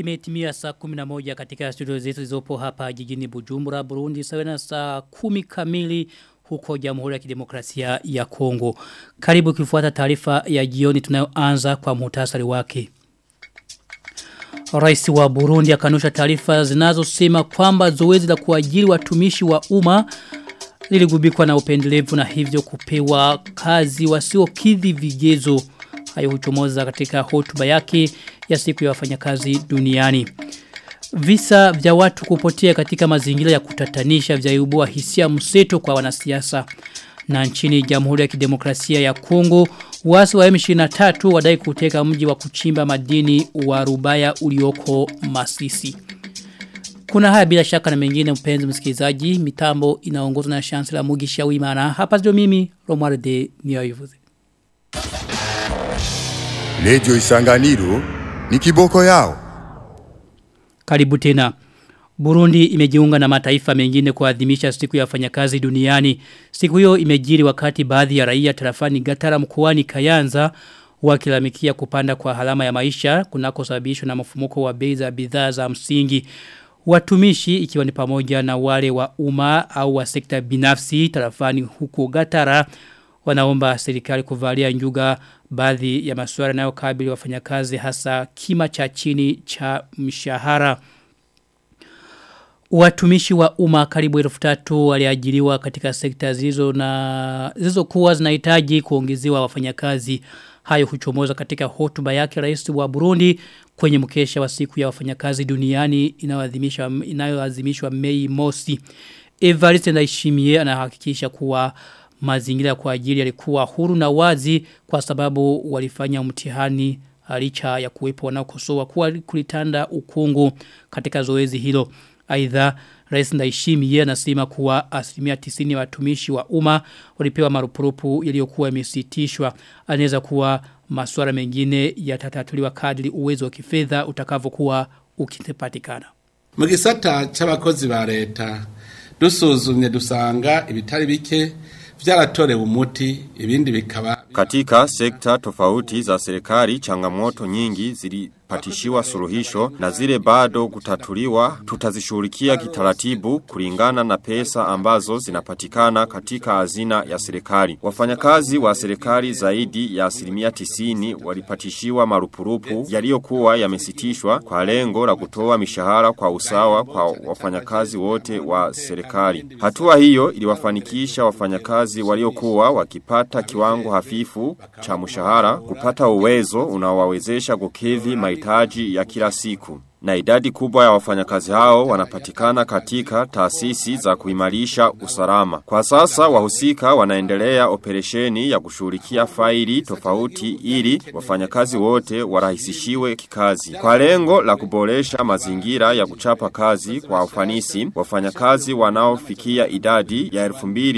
Imetimia saa 11 katika studio zetu zilizopo hapa jijini Bujumbura, Burundi, sawa na saa 10 kamili huko Jamhuri ya Kidemokrasia ya Kongo. Karibu kifuata taarifa ya jioni tunayoanza kwa muhtasari wake. Rais wa Burundi akanusha taarifa zinazosema kwamba zoezi la kuajiri watumishi wa umma liligubikwa na upendelevu na hivyo kupewa kazi wasiokidhi vigezo. Hayo huchomoza katika hotuba yake ya siku ya wafanyakazi duniani. Visa vya watu kupotea katika mazingira ya kutatanisha vyaibua hisia mseto kwa wanasiasa. Na nchini Jamhuri ya Kidemokrasia ya Kongo, wasi wa M23 wadai kuteka mji wa kuchimba madini wa Rubaya ulioko Masisi. Kuna haya bila shaka na mengine mpenzi msikilizaji, mitambo inaongozwa na Chancellor Mugisha Wimana. Hapa ndio mimi Romualde Niyoivuze. Lejo Isanganiro ni kiboko yao. Karibu tena. Burundi imejiunga na mataifa mengine kuadhimisha siku ya wafanyakazi duniani. Siku hiyo imejiri wakati baadhi ya raia tarafani Gatara mkoani Kayanza wakilamikia kupanda kwa halama ya maisha kunakosababishwa na mfumuko wa bei za bidhaa za msingi. Watumishi ikiwa ni pamoja na wale wa umma au wa sekta binafsi tarafani huko Gatara wanaomba serikali kuvalia njuga baadhi ya masuala yanayokabili wafanyakazi hasa kima cha chini cha mshahara. Watumishi wa umma karibu elfu tatu waliajiriwa katika sekta zilizo na zilizo kuwa zinahitaji kuongezewa wafanyakazi. Hayo huchomoza katika hotuba yake rais wa Burundi kwenye mkesha wa siku ya wafanyakazi duniani inayoadhimishwa inayoadhimishwa Mei Mosi. Evariste Ndayishimiye anahakikisha kuwa mazingira kwa ajili yalikuwa huru na wazi kwa sababu walifanya mtihani licha ya kuwepo wanaokosoa kuwa kulitanda ukungu katika zoezi hilo. Aidha Rais Ndayishimiye anasema kuwa asilimia 90 ya watumishi wa umma walipewa marupurupu yaliyokuwa yamesitishwa. Anaweza kuwa masuala mengine yatatatuliwa kadri uwezo wa kifedha utakavyokuwa ukipatikana. Mu gisata c'abakozi ba leta dusuzumye dusanga ibitari bike vyaratorewe umuti ibindi bikaba katika sekta tofauti za serikali changamoto nyingi zilipatishiwa suluhisho na zile bado kutatuliwa tutazishughulikia kitaratibu kulingana na pesa ambazo zinapatikana katika hazina ya serikali. Wafanyakazi wa serikali zaidi ya asilimia tisini walipatishiwa marupurupu yaliyokuwa yamesitishwa kwa lengo la kutoa mishahara kwa usawa kwa wafanyakazi wote wa serikali. Hatua hiyo iliwafanikisha wafanyakazi waliokuwa wakipata kiwango hafifu cha mshahara kupata uwezo unaowawezesha kukidhi mahitaji ya kila siku. Na idadi kubwa ya wafanyakazi hao wanapatikana katika taasisi za kuimarisha usalama. Kwa sasa wahusika wanaendelea operesheni ya kushughulikia faili tofauti ili wafanyakazi wote warahisishiwe kikazi. Kwa lengo la kuboresha mazingira ya kuchapa kazi kwa ufanisi, wafanyakazi wanaofikia idadi ya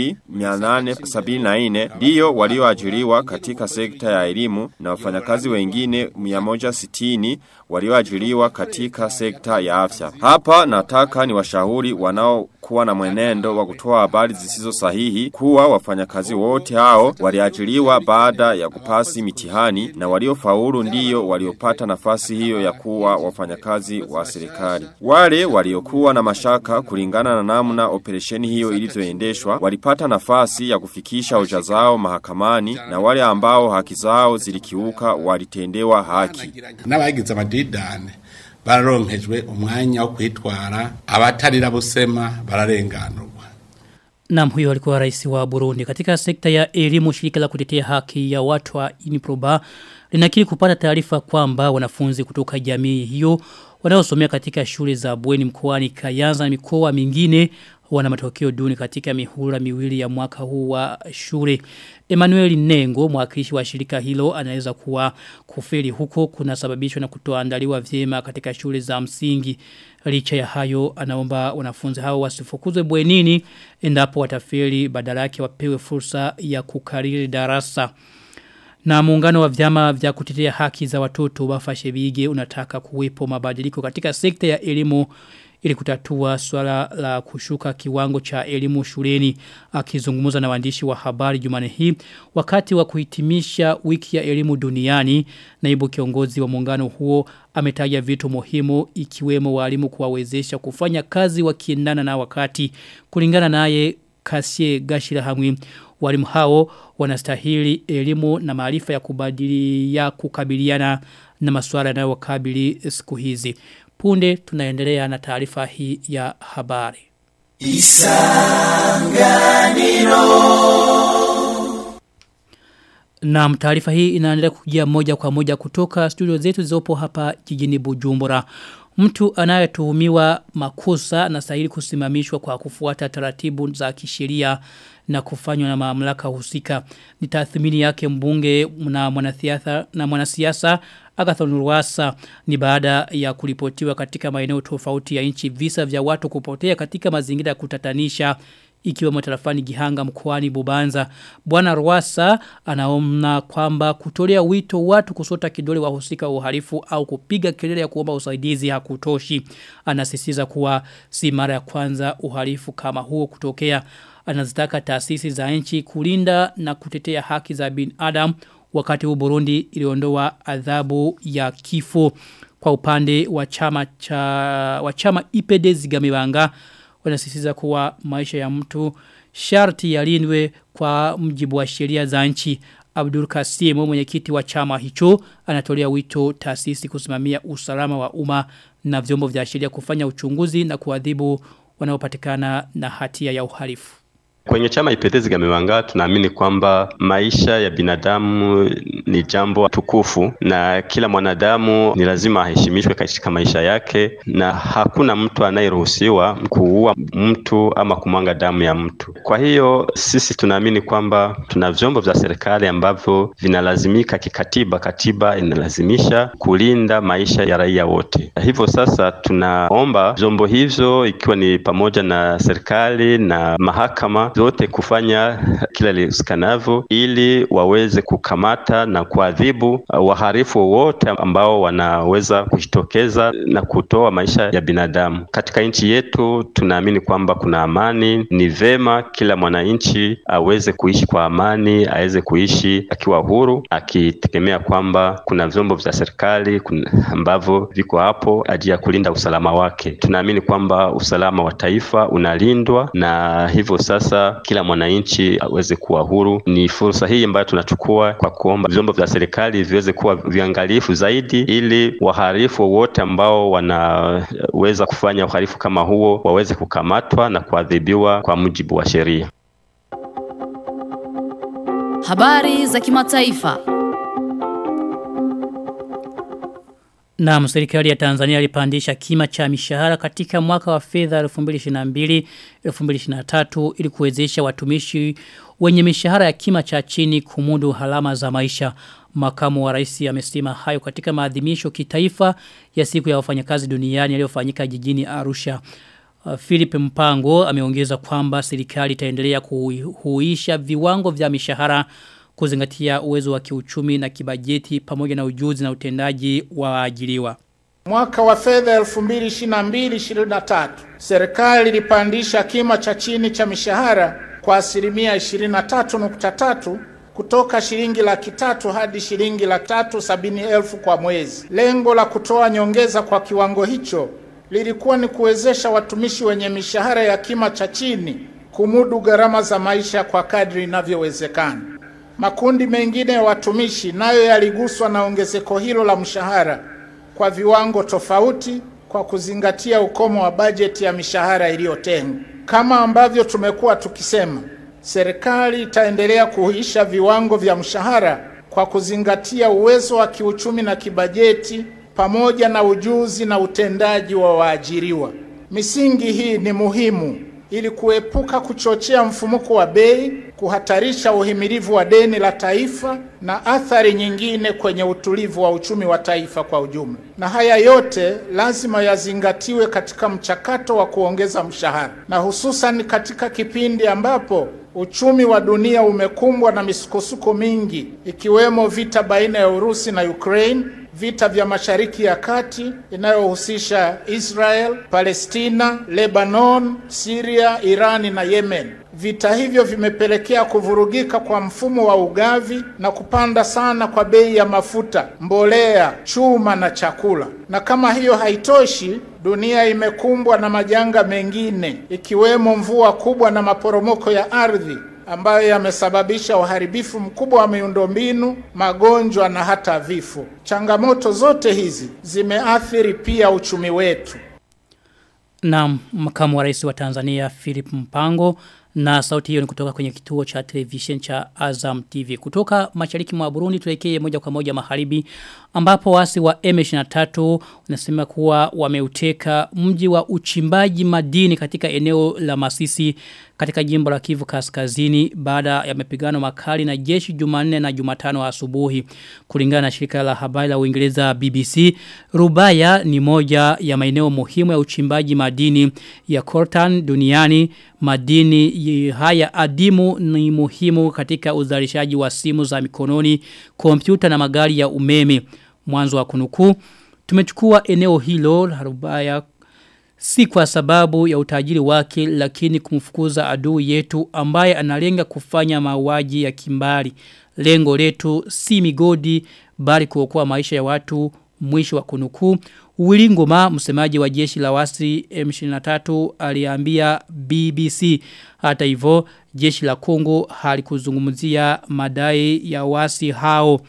2874 ndio walioajiriwa katika sekta ya elimu na wafanyakazi wengine 160 walioajiriwa katika sekta ya afya. Hapa nataka ni washauri wanao kuwa na mwenendo wa kutoa habari zisizo sahihi kuwa wafanyakazi wote hao waliajiriwa baada ya kupasi mitihani na waliofaulu ndiyo waliopata nafasi hiyo ya kuwa wafanyakazi wa serikali. Wale waliokuwa na mashaka kulingana na namna operesheni hiyo ilivyoendeshwa walipata nafasi ya kufikisha hoja zao mahakamani na wale ambao haki zao zilikiuka walitendewa haki. N'abagize amadidane bararonkejwe umwanya wo kwitwara abatarira busema bararenganurwa Naam huyo alikuwa rais wa Burundi katika sekta ya elimu shirika la kutetea haki ya watu wa Iniproba linakiri kupata taarifa kwamba wanafunzi kutoka jamii hiyo wanaosomea katika shule za bweni mkoani Kayanza na mikoa mingine wana matokeo duni katika mihula miwili ya mwaka huu wa shule. Emmanuel Nengo, mwakilishi wa shirika hilo, anaweza kuwa kufeli huko kuna sababishwa na kutoandaliwa vyema katika shule za msingi. Licha ya hayo, anaomba wanafunzi hao wasifukuzwe bwenini endapo watafeli badala yake wapewe fursa ya kukariri darasa. Na muungano wa vyama vya kutetea haki za watoto wafashe bige unataka kuwepo mabadiliko katika sekta ya elimu ili kutatua swala la kushuka kiwango cha elimu shuleni akizungumza na waandishi wa habari Jumane hii wakati wa kuhitimisha wiki ya elimu duniani naibu kiongozi wa muungano huo ametaja vitu muhimu ikiwemo walimu kuwawezesha kufanya kazi wakiendana na wakati kulingana naye Kasie Gashira Hamwi walimu hao wanastahili elimu na maarifa ya kubadili ya kukabiliana na masuala yanayowakabili siku hizi. Punde tunaendelea na taarifa hii ya habari. Na taarifa hii inaendelea kujia moja kwa moja kutoka studio zetu zilizopo hapa jijini Bujumbura. Mtu anayetuhumiwa makosa anastahili kusimamishwa kwa kufuata taratibu za kisheria na kufanywa na mamlaka husika. Ni tathmini yake mbunge na mwanasiasa na mwanasiasa Agathon Rwasa ni baada ya kuripotiwa katika maeneo tofauti ya nchi visa vya watu kupotea katika mazingira ya kutatanisha ikiwa matarafani Gihanga mkoani Bubanza. Bwana Rwasa anaomna kwamba kutolea wito watu kusota kidole wahusika wa uhalifu au kupiga kelele ya kuomba usaidizi hakutoshi. Anasisitiza kuwa si mara ya kwanza uhalifu kama huo kutokea. Anazitaka taasisi za nchi kulinda na kutetea haki za binadamu wakati huu Burundi iliondoa adhabu ya kifo kwa upande wa chama cha wa chama IPD Zigamibanga wanasisitiza kuwa maisha ya mtu sharti yalindwe kwa mjibu wa sheria za nchi. Abdul Kasim mwenyekiti wa chama hicho anatolea wito taasisi kusimamia usalama wa umma na vyombo vya sheria kufanya uchunguzi na kuadhibu wanaopatikana na hatia ya uhalifu. Kwenye chama ipetezi gamewanga tunaamini kwamba maisha ya binadamu ni jambo tukufu na kila mwanadamu ni lazima aheshimishwe katika maisha yake na hakuna mtu anayeruhusiwa kuua mtu ama kumwanga damu ya mtu. Kwa hiyo sisi tunaamini kwamba tuna vyombo vya serikali ambavyo vinalazimika kikatiba, katiba inalazimisha kulinda maisha ya raia wote. Hivyo sasa tunaomba vyombo hivyo ikiwa ni pamoja na serikali na mahakama zote kufanya kila liwezekanavyo ili waweze kukamata na kuadhibu waharifu wote ambao wanaweza kujitokeza na kutoa maisha ya binadamu. Katika nchi yetu tunaamini kwamba kuna amani. Ni vema kila mwananchi aweze kuishi kwa amani, aweze kuishi akiwa huru, akitegemea kwamba kuna vyombo vya serikali ambavyo viko hapo ajili ya kulinda usalama wake. Tunaamini kwamba usalama wa taifa unalindwa na hivyo sasa kila mwananchi aweze kuwa huru. Ni fursa hii ambayo tunachukua kwa kuomba vyombo vya serikali viweze kuwa viangalifu zaidi, ili wahalifu wote ambao wanaweza kufanya uhalifu kama huo waweze kukamatwa na kuadhibiwa kwa mujibu wa sheria. Habari za kimataifa. Na serikali ya Tanzania ilipandisha kima cha mishahara katika mwaka wa fedha 2022 2023 ili kuwezesha watumishi wenye mishahara ya kima cha chini kumudu halama za maisha. Makamu wa rais amesema hayo katika maadhimisho kitaifa ya siku ya wafanyakazi duniani yaliyofanyika jijini Arusha. Uh, Philip Mpango ameongeza kwamba serikali itaendelea kuhuisha viwango vya mishahara kuzingatia uwezo wa kiuchumi na kibajeti pamoja na ujuzi na utendaji wa waajiriwa. Mwaka wa fedha 2022-2023 serikali ilipandisha kima cha chini cha mishahara kwa asilimia 23.3 kutoka shilingi laki tatu hadi shilingi laki tatu sabini elfu kwa mwezi. Lengo la kutoa nyongeza kwa kiwango hicho lilikuwa ni kuwezesha watumishi wenye mishahara ya kima cha chini kumudu gharama za maisha kwa kadri inavyowezekana. Makundi mengine ya watumishi nayo yaliguswa na ongezeko hilo la mshahara kwa viwango tofauti kwa kuzingatia ukomo wa bajeti ya mishahara iliyotengwa. Kama ambavyo tumekuwa tukisema, serikali itaendelea kuhuisha viwango vya mshahara kwa kuzingatia uwezo wa kiuchumi na kibajeti pamoja na ujuzi na utendaji wa waajiriwa. Misingi hii ni muhimu ili kuepuka kuchochea mfumuko wa bei, kuhatarisha uhimilivu wa deni la taifa na athari nyingine kwenye utulivu wa uchumi wa taifa kwa ujumla. Na haya yote lazima yazingatiwe katika mchakato wa kuongeza mshahara, na hususan katika kipindi ambapo uchumi wa dunia umekumbwa na misukosuko mingi ikiwemo vita baina ya Urusi na Ukraine, vita vya Mashariki ya Kati inayohusisha Israel, Palestina, Lebanon, Syria, Irani na Yemen. Vita hivyo vimepelekea kuvurugika kwa mfumo wa ugavi na kupanda sana kwa bei ya mafuta, mbolea, chuma na chakula. Na kama hiyo haitoshi, dunia imekumbwa na majanga mengine ikiwemo mvua kubwa na maporomoko ya ardhi ambayo yamesababisha uharibifu mkubwa wa miundombinu, magonjwa na hata vifo. Changamoto zote hizi zimeathiri pia uchumi wetu. Na makamu wa rais wa Tanzania Philip Mpango na sauti hiyo ni kutoka kwenye kituo cha television cha Azam TV. Kutoka mashariki mwa Burundi tuelekee moja kwa moja magharibi ambapo wasi wa M23 wanasema kuwa wameuteka mji wa uchimbaji madini katika eneo la Masisi katika jimbo la Kivu Kaskazini baada ya mapigano makali na jeshi Jumanne na Jumatano asubuhi. Kulingana na shirika la habari la Uingereza BBC, Rubaya ni moja ya maeneo muhimu ya uchimbaji madini ya coltan duniani. Madini haya adimu ni muhimu katika uzalishaji wa simu za mikononi, kompyuta na magari ya umeme. Mwanzo wa kunukuu tumechukua eneo hilo la Rubaya si kwa sababu ya utajiri wake lakini kumfukuza adui yetu ambaye analenga kufanya mauaji ya kimbari. Lengo letu si migodi bali kuokoa maisha ya watu mwisho wa kunukuu. Wilingoma msemaji wa jeshi la wasi M23 aliambia BBC. Hata hivyo jeshi la Kongo halikuzungumzia madai ya wasi hao.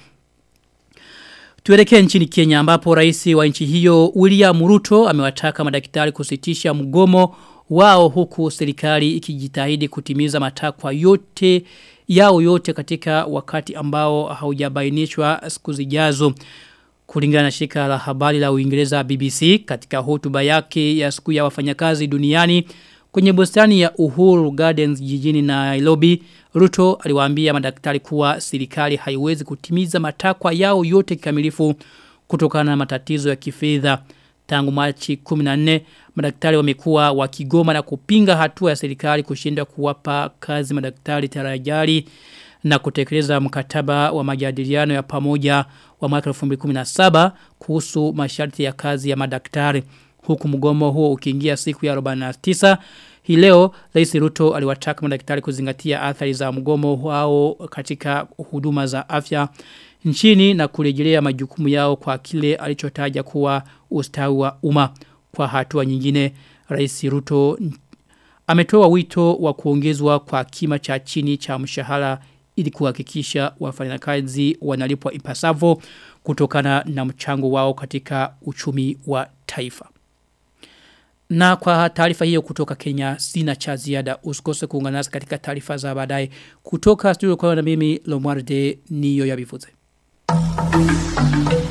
Tuelekee nchini Kenya ambapo rais wa nchi hiyo William Ruto amewataka madaktari kusitisha mgomo wao huku serikali ikijitahidi kutimiza matakwa yote yao yote katika wakati ambao haujabainishwa siku zijazo. Kulingana na shirika la habari la Uingereza BBC katika hotuba yake ya siku ya wafanyakazi duniani kwenye bustani ya Uhuru Gardens jijini Nairobi, Ruto aliwaambia madaktari kuwa serikali haiwezi kutimiza matakwa yao yote kikamilifu kutokana na matatizo ya kifedha. Tangu Machi 14 madaktari wamekuwa wakigoma na kupinga hatua ya serikali kushinda kuwapa kazi madaktari tarajali na kutekeleza mkataba wa majadiliano ya pamoja wa mwaka 2017 kuhusu masharti ya kazi ya madaktari huku mgomo huo ukiingia siku ya 49 hii leo Rais Ruto aliwataka madaktari kuzingatia athari za mgomo wao katika huduma za afya nchini na kurejelea majukumu yao kwa kile alichotaja kuwa ustawi wa umma kwa hatua nyingine Rais Ruto ametoa wito wa kuongezwa kwa kima cha chini cha mshahara ili kuhakikisha wafanyakazi wanalipwa ipasavyo kutokana na mchango wao katika uchumi wa taifa. Na kwa taarifa hiyo kutoka Kenya sina cha ziada usikose kuungana nasi katika taarifa za baadaye kutoka studio kwa na mimi Lomwarde niyo yabivuze. Thank you.